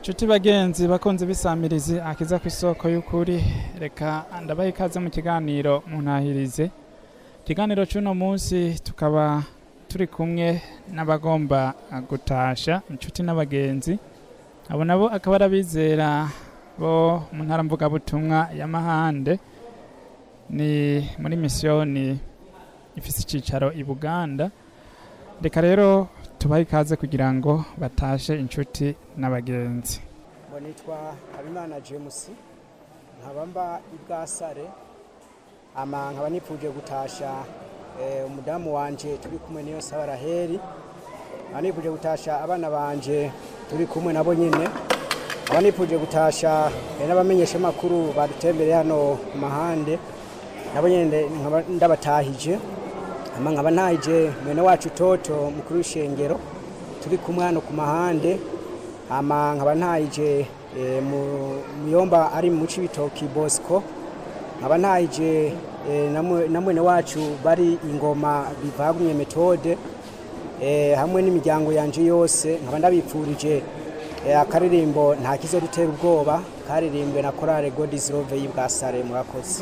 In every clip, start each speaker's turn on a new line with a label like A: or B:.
A: Nshuti bagenzi bakunze bisamirizi akiza ku isoko y'ukuri reka ndabaha ikaze mu kiganiro muntahirize ikiganiro c'uno munsi tukaba turi kumwe n'abagomba gutasha inshuti n'abagenzi abo nabo akaba ari abizera bo mu ntara mvugabutumwa ya Mahande ni muri misiyoni ifise icicaro i Buganda reka rero tubahe ikaze kugira ngo batashe inshuti n'abagenzi
B: ngo nitwa habimana james nkaba mba i bwasare ama nkaba nipfuje gutasha eh, umudamu wanje turi kumwe niyo saba raheri nkaba nipfuje gutasha abana banje turi kumwe nabo nyine nkaba nipfuje gutasha eh, n'abamenyeshamakuru badutembereye hano ku mahande nabo nyine nkaba ndabatahije ama nkaba ntahije mwene wacu toto mukuru w'ishengero turi kumwe hano ku mahande ama nkaba ntahije eh, mu- muyomba ari mu cibitoki bosco nkaba ntahije eh, na mwe- na mwene wacu bari ingoma bivagumye metode eh, hamwe n'imiryango yanje yose nkaba ndabipfurije eh, akaririmbo nta kizodutera ubwoba karirimbwe na korale god is love y'ibwasare murakoze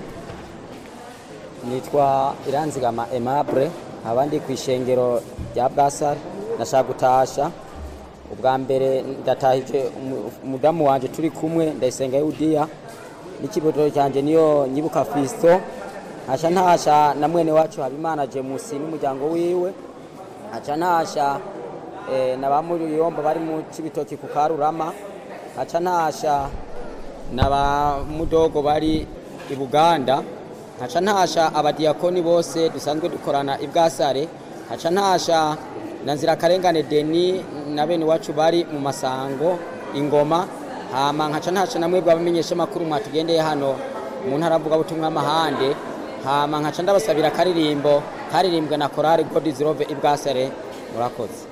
C: nitwa iranzigama aimable abandi ku ishengero rya bwasare nashaka gutasha ubwa mbere ndatahije umu- umudamu wanje turi kumwe ndayisenga yudiya n'ikiboto cyanjye niyo nyibuka fisto ntasha ntasha na mwene wacu habimana jemusi n'umuryango wiwe nkaca ntasha eh, na ba muriyombo bari mu cibitoki ku karurama nkaca ntasha na ba mudogo bari i buganda nkaca ntasha abadiyakoni bose dusanzwe dukorana i bwasare nkaca ntasha na nzirakarengane deni na bene iwacu bari mu masango ingoma hama nkaca ntasha na mwebwe abamenyesha amakuru mwatugendeye hano mu ntara mvugabutumwa y'amahande hama nkaca ndabasabira akaririmbo karirimbwe na korari god is love i bwasare murakoze